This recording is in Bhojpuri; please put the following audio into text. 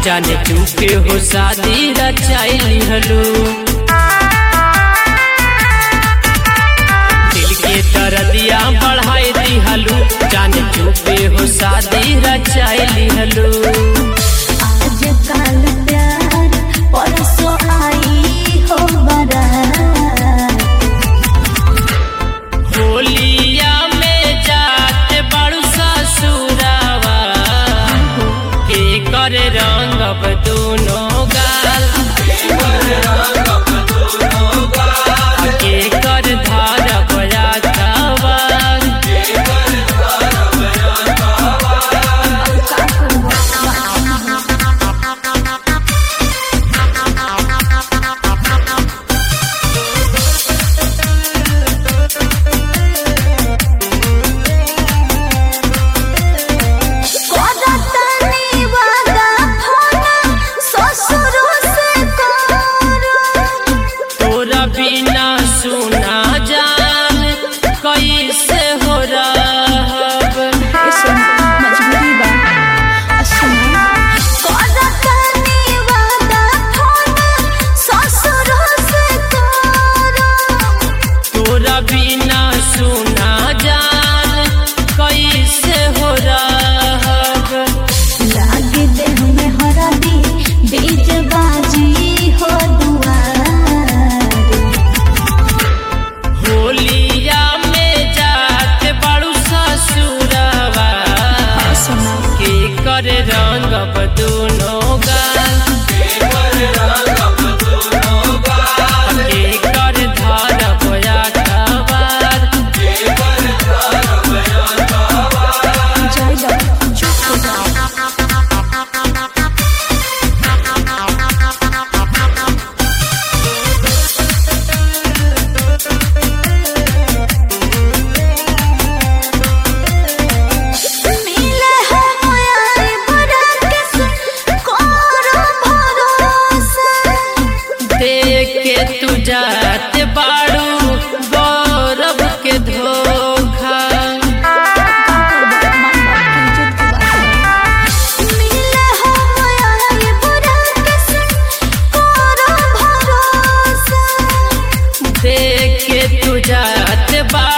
जाने चुके हो शादी रचाई हलू दिल के दर्दिया बढ़ाई दी हलू जाने चुके हो शादी रचाई हलू आजकल प्यार परसों आई हो बारात होलिया में जाते बड़ू ससुरावा के कर रंगब दोनों गाल के कर धारब रातवार करतनी वादा फोन ससुर से करो तोरा बिना सुना जान कैसे हो रहब मजबूरी बा करतनी वादा फोन ससुर से करो तोरा बिना सुना जान कैसे हो रहब लागे देह में हरदी बीज बाजी हो दुआर होलिया में जाते बड़ू ससुरवा के कर रंगब दोनों गाल के कर धरब अखबार जय लग चुप हो जाओ मिले हम आई बड़ा के करो भरोसा देख के तू जाते बाड़ू गौरव के धोखा मिले हम आई बड़ा के करो भरोसा देख के तू जाते बाड़ू